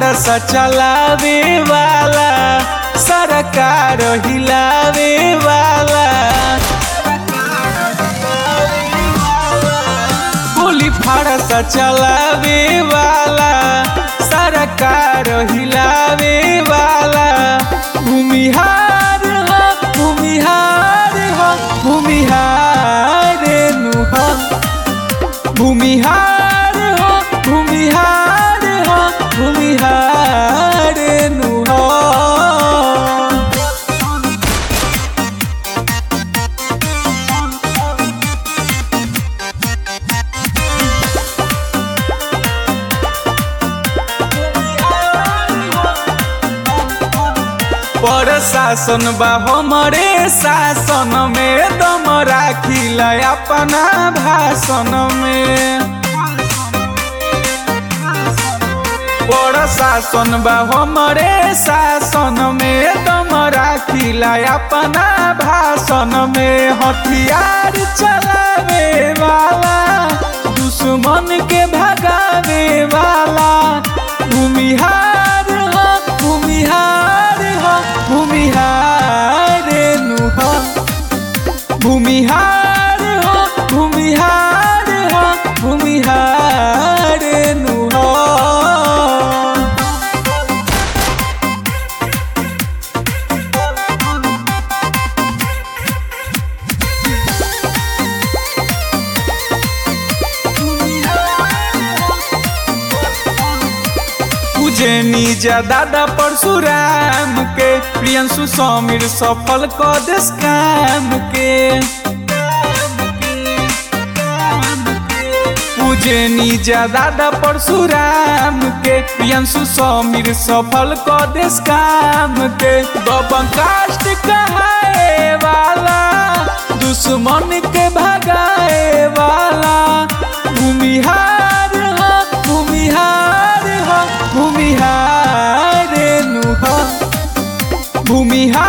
फरसा चलावे वाला सरकार हिलावे वाला गोली फरसा चलावे वाला सरकार हिलावे वाला भूमिहार हो भूमिहार हो भूमिहार नु हो भूमिहार हो भूमिहार हो भूमिहार नु हो प्रशासन बा हमरे शासन में दम राखिला अपना भाषण में प्रशासन बा हमरे शासन में दम राखिला अपना भाषण में हथियार चलावे वाला दुश्मन के भगावे वाला भूमिहार हो भूमिहार हो भूमिहार नु हो भूमिहार हो भूमिहार हो भूमिहार नु हो पूजनी जा दादा परशुराम के प्रियंशु समीर सफल क देश काम के पूजनी जा दादा परशुराम के प्रियंशु समीर सफल क देश काम के दबंग कास्ट कहाए वाला दुश्मन के भगाए वाला भूमिहार हो भूमिहार हो भूमिहार नु हो भूमिहार